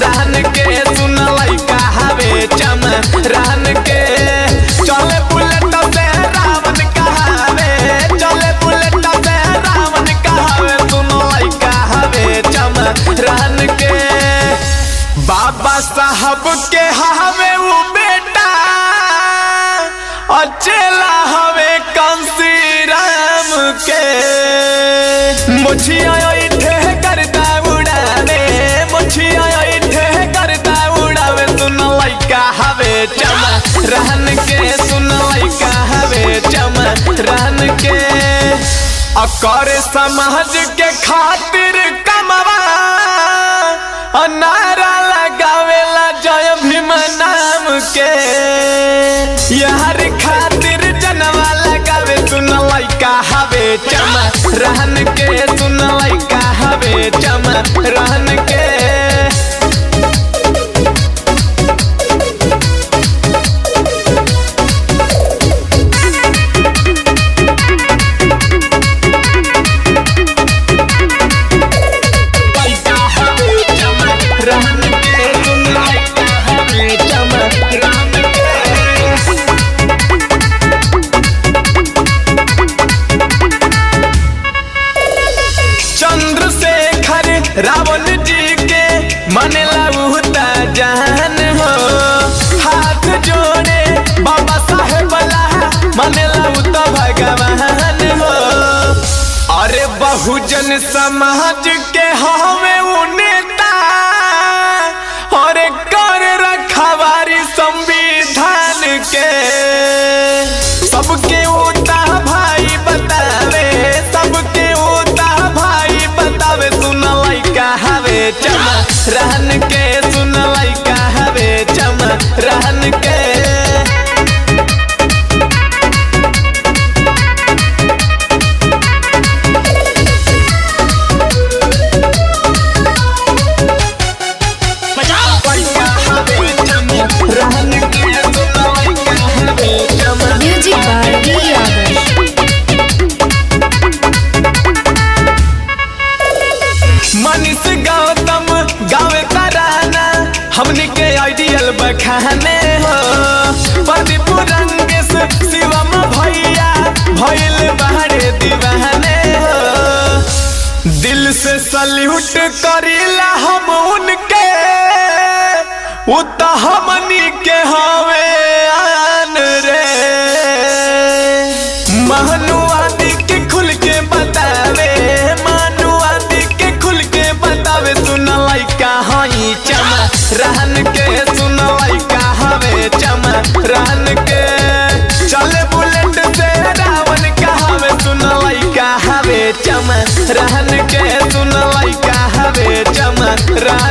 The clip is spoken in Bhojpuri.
रहन के सुन लइका हवे चम रहन के चले बुलेट से रावण कहावे चले बुलेट से रावण कहावे सुन लइका हवे चम रहन के बाबा साहब के हवे वो बेटा अचेला हवे कंसी राम के मुछिया इठे करता उड़ावे मुछिया इठे करता उड़ावे सुन लइका हवे चम रहन के सुन लइका हवे चम रहन के अकर समाज के खातिर कमवा नारा लगावेला जय भीम नाम के यार खातिर जनवा लगावे सुन लइका हवे चम रहन के सुन लइका हवे चम रहन के लइका हवे चम रहन के सुन लइका हवे चम रहन के चंद्रशेखर रावण जी के मन लऊता जान हो हाथ जोड़े बाबा साहेब ला मन लऊता भगवान हो अरे बहुजन समाज के हमें उ नेता अरे कर रखवारी संविधान के सबके उता भाई बतावे सबके उता भाई बतावे सुन लइका हवे चम रहन के सुन लइका हवे चम रहन के लइका हवे चम रहन के सुन लइका हवे चम Music by D. Adarsh. Manish Gautam गावे तराना हमनी के आइडियल बखाने हो प्रदीप रंगेश शिवम भैया भइल बहरे दीवाने हो दिल से सल्यूट करीला हम उनके उ त हमनी के हवे आन रे महनु आदि के खुल के बतावे मानु आदि के खुल के बतावे सुन लइका हई चम रहन के सुन लइका हवे चम रहन के चले बुलेट से रावण कहावे सुन लइका हवे चम रहन के सुन लइका हवे चम रहन